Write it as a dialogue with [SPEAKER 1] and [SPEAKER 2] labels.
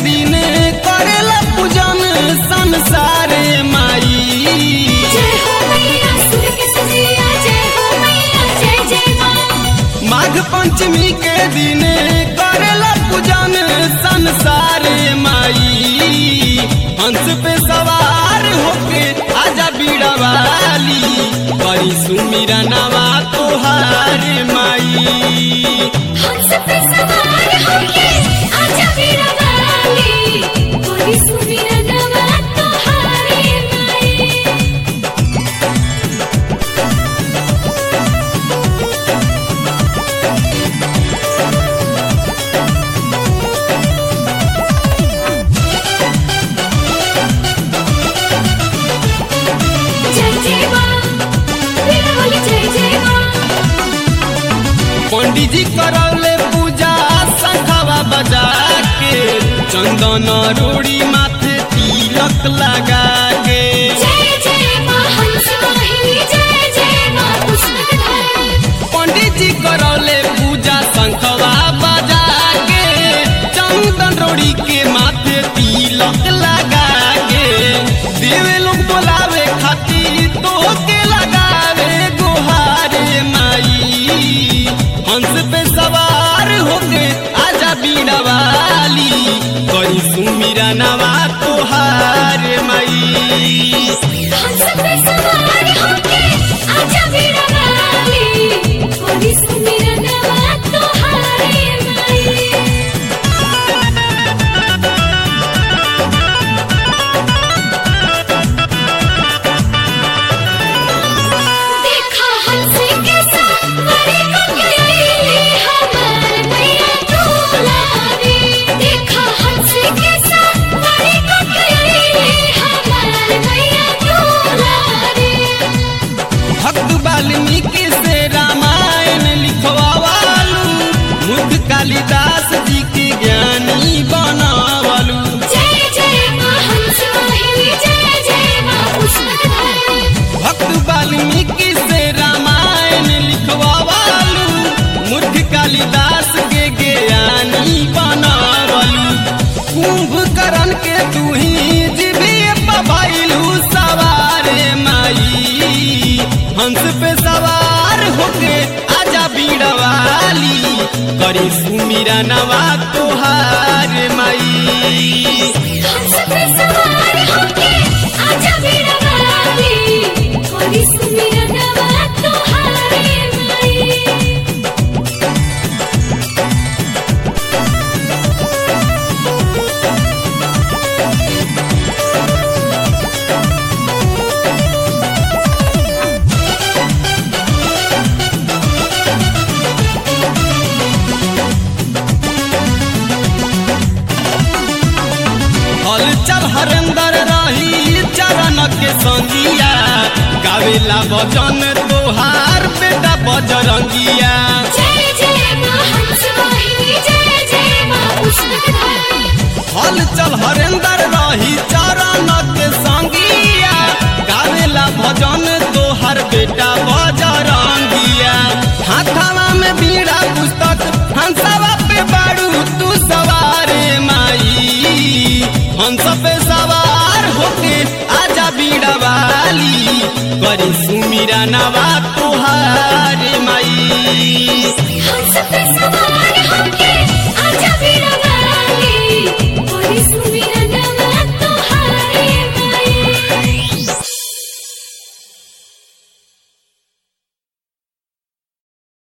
[SPEAKER 1] दिन करेला पूजन संसारे माई
[SPEAKER 2] जय हो मैया सुर के सजिया जय हो मैया जय जय माँ
[SPEAKER 1] माघ पंचमी के दिन करेला पूजन संसारे माई हंस पे सवार होके आजा बीड़ा वाली करी सुमिरा नवा तोहार माई
[SPEAKER 2] हंस पे सवार होके आजा मेरा वाली कोई सुमिर नवा तोहारे माई जय जय माँ मेरा वाली जय जय माँ
[SPEAKER 1] पंडित जी करौले पूजा शंखवा बजा के चंदन रोड़ी माथे तिलक लगा के
[SPEAKER 2] जय जय माँ हंस वाहिनी जय जय माँ पुष्पधारी
[SPEAKER 1] पंडित जी करौले पूजा शंखवा बजा के चंदन रोड़ी के माथे तिलक लगा के देवे लोग बोलावे खातिर तो के लगावे गुहारे माई हंस पे सवार होके आजा बीड़ा वाली करी सुमिरा नवा तोहार माई
[SPEAKER 2] हंस पे सवार होके आजा मेरा वाली कोई सुमिर नवा तोहारे माई देखा हंस के सवारी को गई हमार मैया डोला रे देखा हंस के सवारी को गई हमार मैया डोला रे
[SPEAKER 1] भक्त वाल्मीकि से रामायण लिखवालू मुख कालिदास जी के ज्ञानी बनावलू
[SPEAKER 2] जय जय माँ हंस वाहिनी जय जय माँ पुष्पधारी
[SPEAKER 1] भक्त वाल्मीकि से रामायण लिखवालू मुख कालिदास के ज्ञानी बनावलू कुंभकर्ण के तू ही जीविए पभैलू सवारे माई हंस पे सवार होके आजा बीड़ा वाली करी सुमिरा नवा तोहार माई
[SPEAKER 2] हंस पे सवार होके आजा मेरा वाली कोई सुमिर नवा तोहारे माई
[SPEAKER 1] हल चल हरेंदर रही चरण के संगिया गावेला भजन तोहार बेटा बजरंगिया
[SPEAKER 2] जय जय माँ हंस वाहिनी जय जय माँ पुष्पधारी
[SPEAKER 1] हल चल हरेंदर रही चरण के संगिया गावेला भजन तोहार बेटा बजरंगिया हाथावा में बीड़ा पुस्तक हंसवा पे बाड़ू तू सवारे माई हंस पे सवार होके आजा बीड़ा वाली करी सुमिरा नवा तोहार माई
[SPEAKER 2] हंस पे सवार होके आजा मेरा